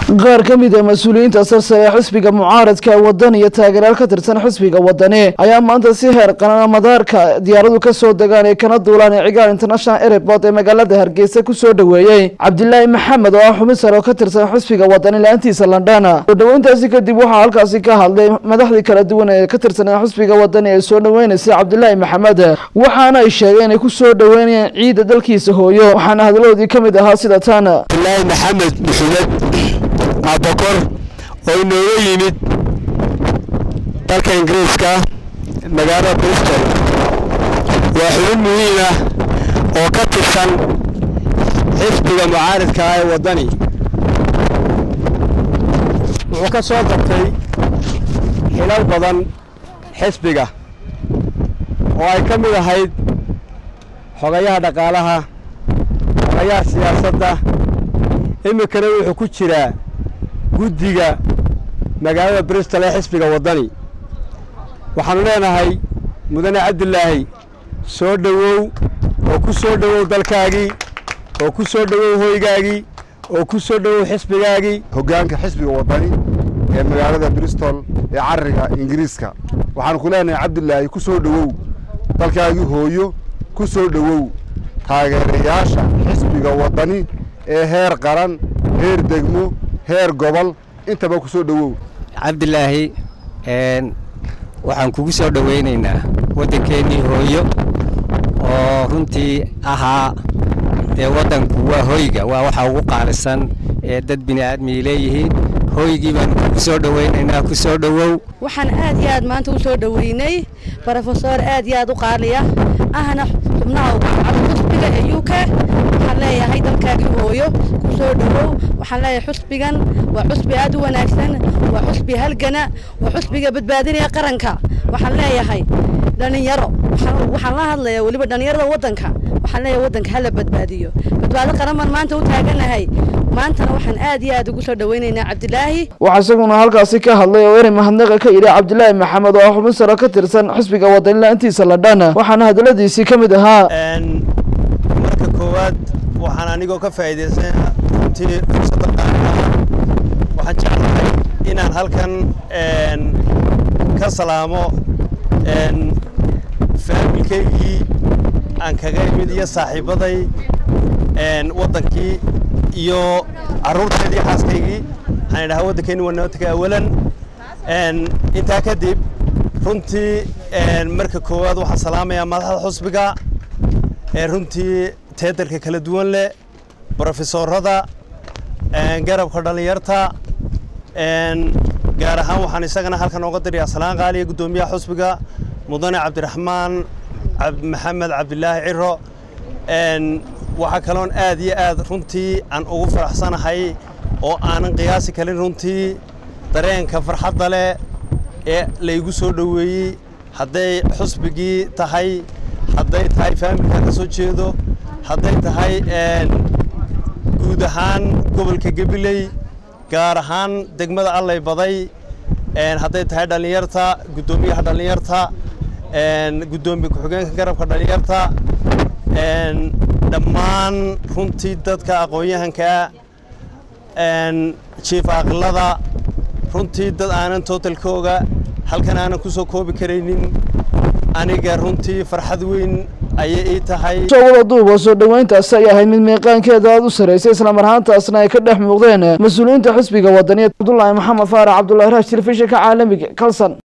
qaar ka mid a mas-uuliyiinta sarsare ee xisbiga mucaaradka ee wadan iyo taageerayaal ka tirsan xisbiga wadani ayaa maanta si heer qaran madaarka diyaaradu ka soo degaan ee kana duulaan ee cigaal international airport ee magaalada hargeysa kusoo dhoweeyey cabdilaahi maxamed oo ah xubin sare oo ka tirsan xisbiga wadani la-aantiisa london soo dhoweyntaasi kadib waxaa halkaasi ka hadlay madaxdii kala duwan ee ka tirsanaa xisbiga wadani ee soo dhoweynaysay cabdilaahi maxamed waxaana ay sheegeen inay ku soo dhoweynayaan ciidda dalkiisa hooyo waxaana hadaladoodii ka mid ahaa sida tan cabdilaahi maxamed maxamed abakor oo inooga yimid dalka ingiriiska magaalada bristol waa xubin muhiim ah oo ka tirsan xisbiga mucaaridka ah ee waddani wuxuu ka soo qabtay xilal badan xisbiga oo ay ka mid ahayd xogayaha dhaqaalaha xogayaha siyaasadda iminkana wuxuu ku jiraa guddiga magaalada bristol ee xisbiga waddani waxaannu leenahay mudane cabdilaahi soo dhowow oo ku soo dhowow dalkaagii oo ku soo dhowow hoygaagii oo ku soo dhowow xisbigaagii hoggaanka xisbiga waddani ee magaalada bristol ee carriga ingiriiska waxaanu ku leenahay cabdilaahi ku soo dhowow dalkaagii hooyo ku soo dhowow taageerayaasha xisbiga waddani ee heer qaran heer degmo heer gobol intaba ku soo dhowow cabdilaahi waxaan kugu soo dhowaynaynaa waddankeennii hooyo oo runtii ahaa dee waddanku waa hoyga waa waxa ugu qaalisan ee dad bini aadmii leeyihiin hooygii baanu kugu soo dhowaynaynaa ku soo dhowow waxaan aad iyo aad maanta u soo dhoweynay brofesor aad iyo aad u qaaliya ahna xubnaha xusbiga ee u k waxaan leeyahay dalkaagii hooyo ku soo dhowow waxaan leeyahay xusbigan waa xusbi aad u wanaagsan waa xusbi halgana waa xusbiga badbaadinaya qaranka waxaan leeyahay dhallinyaro waxaan la hadlayaa weliba dhallinyarada waddanka waxaan leeyahay waddanka hala badbaadiyo badbaado qaran baan maanta u taaganahay maantana waxaan aad iyo aad ugu soo dhoweynaynaa cabdilaahi waxaa isaguna halkaasi ka hadlay oo eri mahadnaqa ka yidhi cabdilaahi maxamed oo ah xubin sare ka tirsan xisbiga wadani la-aantiisa ladhan waxaana hadaladiisii ka mid ahaa marka koowaad waxaan anigoo ka faa'iidaysan runtii fursadda qaaliga waxaan jeclahay inaan halkan ka salaamo faamilkaygii aan kaga imid iyo saaxiibaday waddankii iyo carruurteedii xaaskaygii waxaan idhahaa waddankeenni waa nabadka awalan intaa kadib runtii marka koowaad waxaan salaamayaa madaxda xusbiga ee runtii teedarka kala duwan leh brofesorada garabka dhallinyarta gaar ahaan waxaan isagana halkan ooga dirayaa salaan qaaliya guddoomiyaha xusbiga mudane cabdiraxmaan maxamed cabdilaahi ciro waxaa kaloon aad iyo aad runtii aan ugu faraxsanahay oo aanan qiyaasi karin runtii dareenka farxadda leh ee laygu soo dhoweeyey hadday xusbigii tahay hadday tahay faamilka ka soo jeedo hadday tahay guud ahaan gobolka gabiley gaar ahaan degmada allay baday hadday tahay dhallinyarta guddoomiyaha dhallinyarta guddoomiye ku-xigeenka garabka dhallinyarta dhammaan runtii dadka aqoon-yahankaa jiif aqlada runtii dad aanan tootalkooga halkan aanan ku soo koobi karaynin aniga runtii farxad weyn ayay ii tahay wada duuba soo dhoweyntaasi ay ahayd mid meeqaankeeda aada u sarraysay islamar ahaantaasna ay ka dhex muuqdeen mas-uuliyiinta xisbiga wadaniya cabdulaahi maxamed faarax cabdulahi raash telefishinka caalamiga kalson